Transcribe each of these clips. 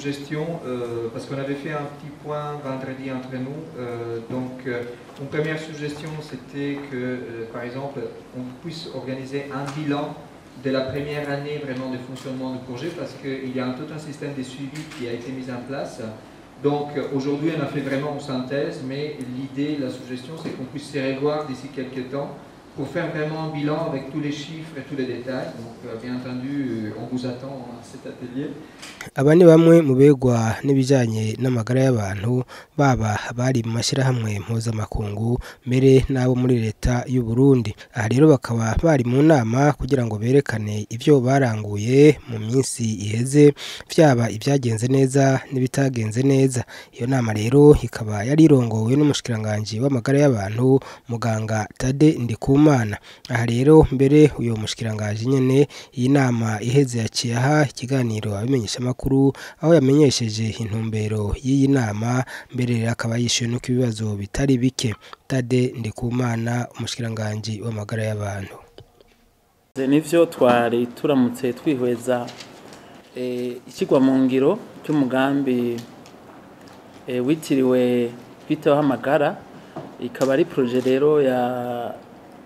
suggestions, euh, parce qu'on avait fait un petit point vendredi entre nous. Euh, donc, euh, une première suggestion, c'était que, euh, par exemple, on puisse organiser un bilan de la première année vraiment de fonctionnement du projet, parce qu'il y a un, tout un système de suivi qui a été mis en place. Donc, euh, aujourd'hui, on a fait vraiment une synthèse, mais l'idée, la suggestion, c'est qu'on puisse se revoir d'ici quelques temps pour faire vraiment un bilan avec tous les chiffres et tous les détails. Donc, euh, bien entendu, euh, on vous attend à cet atelier. aba ni bamwe mu begwa n'ibijyanye n'amagara y'abantu baba bari mu mashyirahamwe mpuzamakungu mbere n'abo muri leta y'u Burundi aha rero bakaba bari mu nama kugira ngo berekane ibyo baranguye mu minsi iheze byaba ibyagenze neza n'ibitagenze neza iyo nama rero ikaba yari irongowe n'umushikiranganji w'amagara y'abantu muganga Tade Ndikumana aha rero mbere uyu mushikiranganji nyene iyi nama iheze yaciye aha ikiganiro abimenyeshamakuru aho yamenyesheje intumbero y'iyi nama mbere rero akaba yishyuwe nuko ibibazo bitari bike Tade Ndikumana umushikiranganji w'amagara y'abantu nivyo twari turamutse twihweza eh, ikigwa mu ngiro cy'umugambi eh, witiriwe kwitaho amagara ikaba ari proje rero ya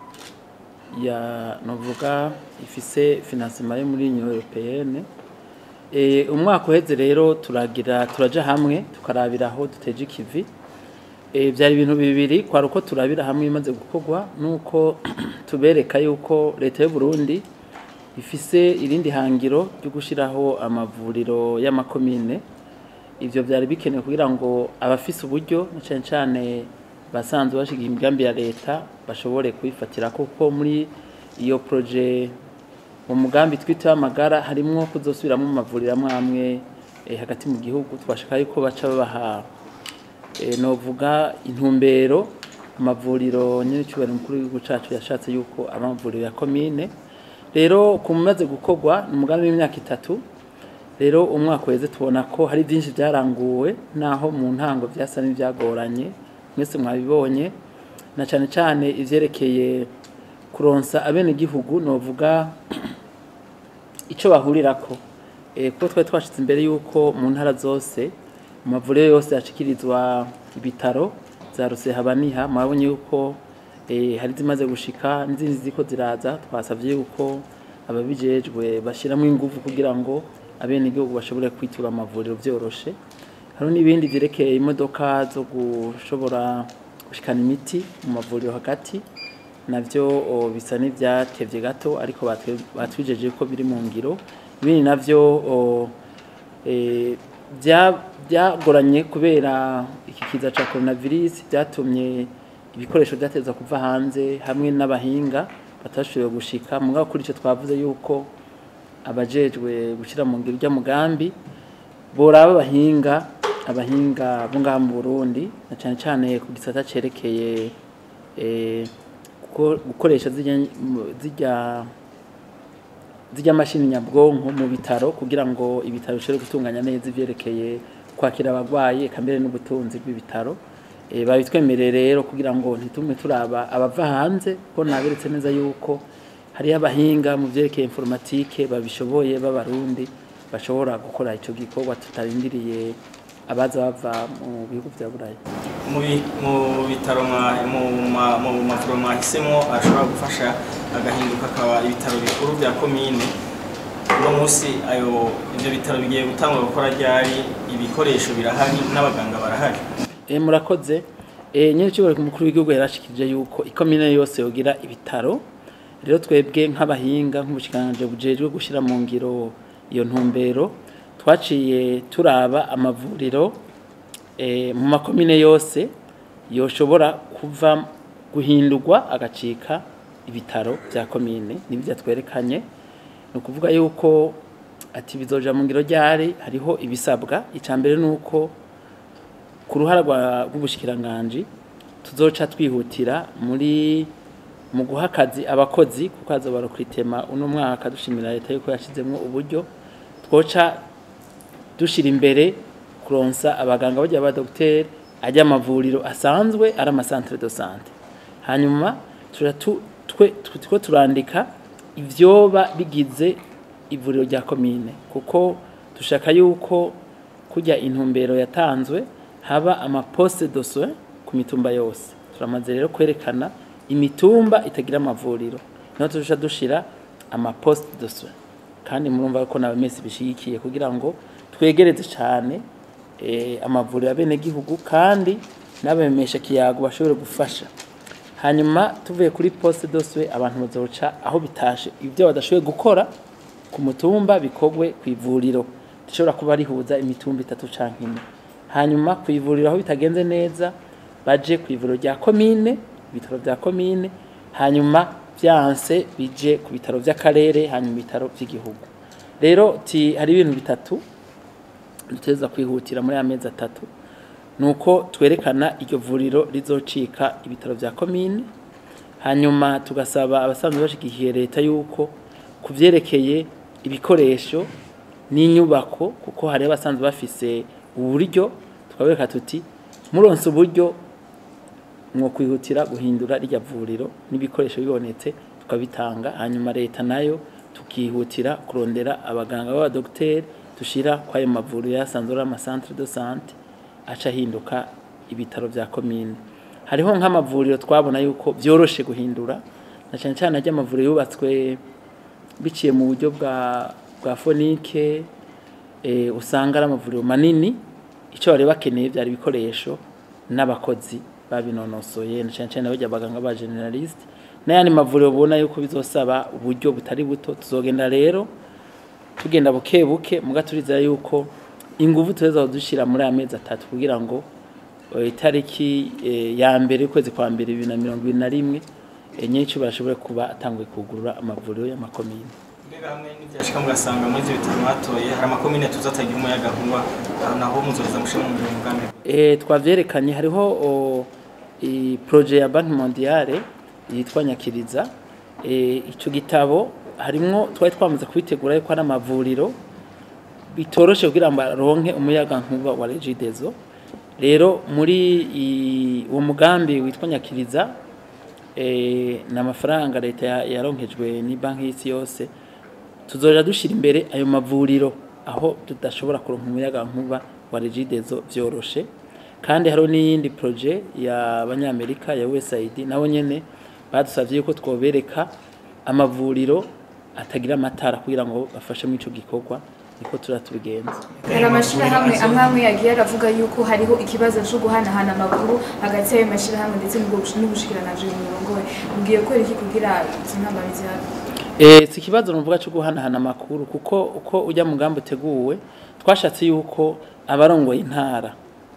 ya novuga ifise financement yo muri Union Européenne eh, umwaka uheze rero turagira turaja hamwe tukarabira aho duteje ikivi eh, byari ibintu bibiri kwari uko turabira hamwe imaze gukorwa nuko tubereka yuko leta y'u Burundi ifise irindi hangiro ryo gushiraho amavuriro y'amakomine ivyo byari bikenewe kugira ngo abafise uburyo na cane cane basanzwe bashigiye imigambi ya leta bashobore kuyifatira kuko muri iyo proje mu mugambi twita amagara harimwo kuzosubiramwo mu mavuriro amwe amwe eh, hagati mu gihugu twashaka yuko baca babaha eh, novuga intumbero amavuriro nyine cyubahiro mukuru w'igihugu cacu yashatse yuko aba amavuriro ya komine rero ku mumaze gukorwa ni umugambi w'imyaka itatu rero umwaka weze tubona ko hari byinshi byaranguwe naho mu ntango byasa n'ibyagoranye mwese mwabibonye na cyane cyane ivyerekeye kuronsa abenegihugu novuga icyo bahurirako eh, kuko twari twashitse imbere yuko mu ntara zose mu mavuriro yose yashikirizwa ibitaro za Rusehabaniha mwabonye yuko eh, hari zimaze gushika n'izindi ziko ziraza twasavye yuko ababijejwe bashiramo ingufu kugira ngo abenegihugu bashobore kwitura amavuriro vyoroshe hari n'ibindi vyerekeye imodoka zo gushobora gushikana imiti mu mavuriro hagati navyo o, bisa n'ivyatevye gato ariko batwe- batwijeje ko biri mu ngiro ibindi navyo o, eh, bya- byagoranye kubera iki kiza ca coronavirus byatumye ibikoresho byateza kuva hanze hamwe n'abahinga batashoboye gushika mugabo kuri ico twavuze yuko abajejwe gushyira mu ngiro ujya mugambi boraba abahinga abahinga bo ngaha mu Burundi na cyane cyane ku gisata cerekeye eh, guko- gukoresha zirya zirya zirya mashini nyabwonko mu bitaro kugira ngo ibitaro bishobore gutunganya neza ivyerekeye kwakira abagwayi eka mbere n'ubutunzi bw'ibitaro e, babitwemereye rero kugira ngo ntitume turaba abava hanze ko naberetse neza yuko hariyo abahinga mu vyerekeye informatike babishoboye b'abarundi bashobora gukora ico gikorwa tutarindiriye abaza bava mu bihugu vya burayi mu bi- mu bitaro mwa- mu ma- mu mavuriro mwahisemo ashobora gufasha agahinduka akaba ibitaro bikuru bya komine uno munsi ayo ibyo bitaro bigiye gutangwa gukora ryari ibikoresho birahari n'abaganga barahari E, murakoze e, nyine cyubahiro umukuru w'igihugu yarashikirije yuko ikomine yose yogira ibitaro rero twebwe nk'abahinga nk'ubushikanganje bujejwe gushyira mu ngiro iyo ntumbero twaciye turaba amavuriro e, mu makomine yose yoshobora kuva guhindurwa agacika ibitaro bya komine nibyo twerekanye ni ukuvuga yuko ati bizoja mu ngiro ryari hariho ibisabwa icya mbere ni uko ku ruhara rwa- rw'ubushikiranganje tuzoca twihutira muri mu guha akazi abakozi kuko haza barokwitema uno mwaka dushimira leta yuko yashizemwo uburyo twoca dushira imbere kuronsa abaganga bajya ba docteur ajya amavuriro asanzwe ari amasantere de sante hanyuma tuja tu- twe two turandika ivyoba bigize ivuriro rya komine kuko dushaka yuko kujya intumbero yatanzwe haba amaposte de soins ku mitumba yose turamaze rero kwerekana imitumba itagira amavuriro niho turusha dushira amaposte de soins kandi murumva ko nawe mwese bishigikiye kugira ngo twegereze cyane eh, amavuriro abenegihugu kandi n'abemesha kiyago bashobore gufasha hanyuma tuvuye kuri poste doswe abantu bazoca aho bitashe ibyo badashoboye gukora ku mutumba bikogwe ku ivuriro rishobora kuba rihuza imitumba itatu canke ine hanyuma ku ivuriro aho bitagenze neza baje ku ivuriro rya komine ibitaro vya komine hanyuma vyanse bije ku bitaro vy'akarere hanyuma ibitaro vy'igihugu rero ti hari ibintu bitatu duteza kwihutira muri amezi atatu nuko twerekana iryo vuriro rizocika ibitaro vya komine hanyuma tugasaba abasanzwe bashigikiye leta yuko kuvyerekeye ibikoresho n'inyubako kuko hari abasanzwe bafise uburyo tukabereka tuti muronse uburyo mwo kwihutira guhindura rya vuriro n'ibikoresho bibonetse tukabitanga hanyuma leta nayo tukihutira kurondera abaganga b'abadogiteri dushira kwayo mavuriro yasanzwe ari amasantre de sante aca ahinduka ibitaro vya komine hariho nk'amavuriro twabona yuko vyoroshe guhindura na cyane cyane ajya amavuriro yubatswe biciye mu buryo bwa bwa fonike eh, usanga ari amavuriro manini icyo bari bakeneye byari ibikoresho n'abakozi babinonosoye na cyane cyane bajya abaganga ba generaliste n'ayandi mavuriro ubona yuko bizosaba uburyo butari buto tuzogenda rero tugenda buke buke muga turizera yuko ingufu tuweza dushira muri amezi atatu kugira ngo eh, itariki eh, ya mbere ukwezi kwa mbere bibiri na mirongo ibiri na rimwe eh, nyinshi bashobore kuba atanguye kugurura amavuriro y'amakomine mbega hamwe n'ibyashika mugasanga muri ibyo bitaro mwatoye hari amakomine tuza atagira umuyaga nkuba naho muzoza mushe mu mbere umugambi Eh, twavyerekanye hariho o, i projet ya Banki Mondiale yitwa Nyakiriza eh, ico gitabo harimwo twari twamaze kubitegura yuko ari amavuriro bitoroshe kugira ngo aronke umuyaga nkuba wa Regideso rero muri i- uwo mugambi witwa Nyakiriza eh, n'amafaranga leta ya- yaronkejwe ni banki y'isi yose tuzoja dushira imbere ayo mavuriro aho tudashobora kuronka umuyaga nkuba wa Regideso vyoroshe kandi hariho n'iyindi projet y'abanyamerika ya USAID nabo nyene badusavye yuko twobereka amavuriro atagira amatara kugira ngo bafashe muri ico gikorwa niko turatubigenza hari amashyirahamwe amwe amwe yagiye aravuga yuko hariho ikibazo cyo guhanahana amakuru hagati y'ayo mashyirahamwe ndetse n'ubwo- n'ubushikiranganji mu murongo we mubwiye ko iki kugira izo ntambara zihari Eh, si ikibazo nuvuga cyo guhanahana amakuru kuko uko ujya mu mugambi uteguwe twashatse yuko abarongoye intara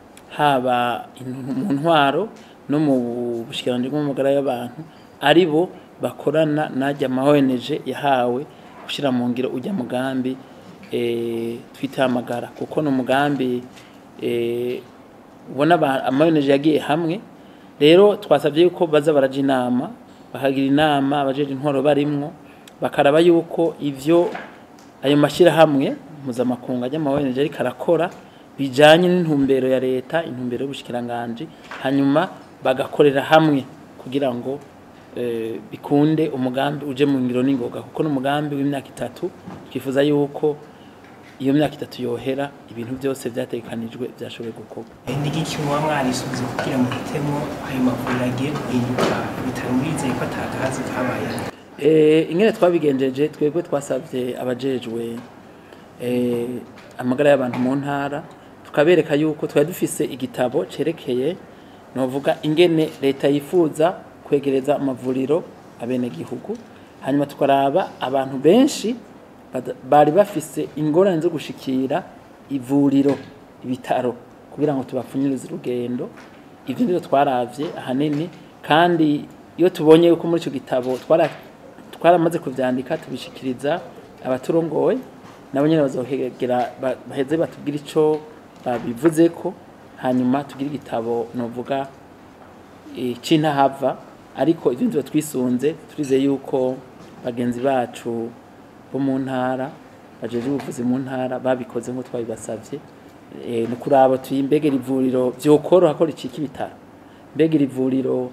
haba in- mu ntwaro no mu bushikiranganji bw'amagara y'abantu ari bo bakorana n'ajya ama ONG yahawe gushyira mu ngiro ujya mugambi eh, twita amagara kuko ni umugambi eh, ubona aba- ama ONG yagiye hamwe rero twasabye yuko baza baraja inama bakagira inama abajeje intwaro barimwo bakaraba yuko ivyo ayo mashyirahamwe mpuzamakungu ajya ama ONG ariko arakora bijanye n'intumbero ya leta intumbero y'ubushikiranganji hanyuma bagakorera hamwe kugira ngo eh, bikunde umugambi uje mu ngiro n'ingoga kuko n'umugambi w'imyaka itatu twifuza yuko iyo myaka itatu yohera ibintu byose byategekanijwe byashoboye gukorwa ni iki muba mwarisubize kugira ngo hitemo ayo mavuriro agiye guhinduka ibitaro murizeye ko atagahazi kabaye Eh, ingene twabigenjeje twebwe twasabye abajejwe eh, amagara y'abantu mu ntara tukabereka yuko twari dufise igitabo cerekeye novuga ingene leta yifuza kwegereza amavuriro abenegihugu hanyuma tukaraba abantu benshi bada- bari bafise ingorane zo gushikira ivuriro ibitaro kugira ngo tubapfunyirize urugendo ivyo nivyo twaravye ahanini kandi iyo tubonye yuko muri ico gitabo twara twaramaze kuvyandika tubishikiriza abaturongoye nabo nyene bazohegera ba- baheze batubwira ico babivuzeko hanyuma tugire igitabo novuga eh, c'intahava ariko ivyo nivyo twisunze turize yuko bagenzi bacu bo mu ntara bajeje ubuvuzi mu ntara babikoze nk'uko twabibasavye eh, ni kuraba tuyimbegera ivuriro vyokoroha ko ricika ibitaro mbegera ivuriro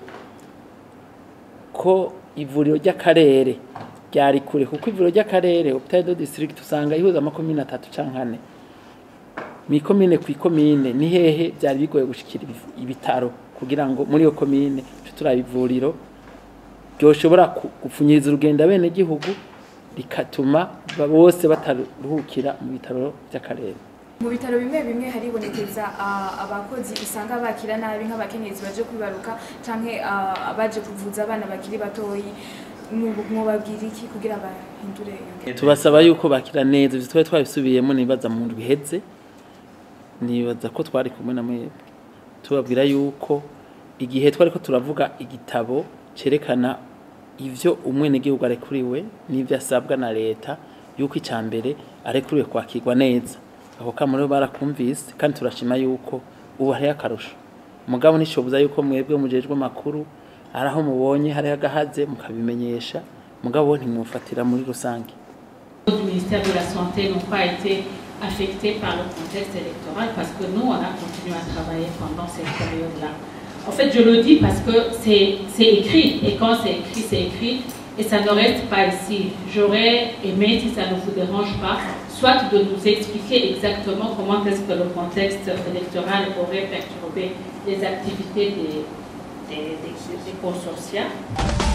ko ivuriro ry'akarere ryari kure kuko ivuriro ry'akarere hôpital de district usanga ihuza amakomine atatu canke ane mw'ikomine ku ikomine ni hehe byari bigoye gushikira ibiv- ibitaro kugira ngo muri iyo komine tuce turaba ivuriro ryoshobora ku- gupfunyiriza urugendo abenegihugu rikatuma ba- bose bataruhukira mu bitaro by'akarere mu bitaro bimwe bimwe haribonekeza ah, abakozi usanga bakira nabi nk'abakenyezi baje kwibaruka canke ah, abaje kuvuza abana bakiri batoyi Mu- mwobabwira iki kugira bahindure iyo ngendo tubasaba yuko bakira neza ivyo twari twabisubiyemo nibaza mu ndwi iheze nibaza ko twari kumwe na mwebwe tubabwira yuko igihe twari ko turavuga igitabo cerekana ivyo umwenegihugu arekuriwe n'ivyo asabwa na leta yuko icya mbere arekuriwe kwakirwa neza ako kamo rero barakumvise kandi turashima yuko ubu hariho akarusho mugabo nishoboza yuko mwebwe mujejwe amakuru ari aho mubonye hariho agahaze mukabimenyesha mugabo ntimumufatira muri rusange du ministère de la Santé n'ont pas été affectés par le contexte électoral parce que nous, on a continué à travailler pendant cette période-là. En fait, je le dis parce que c'est c'est écrit, et quand c'est écrit, c'est écrit, et ça ne reste pas ici. J'aurais aimé, si ça ne vous dérange pas, soit de nous expliquer exactement comment est-ce que le contexte électoral aurait perturbé les activités des, des, des, des consortiats.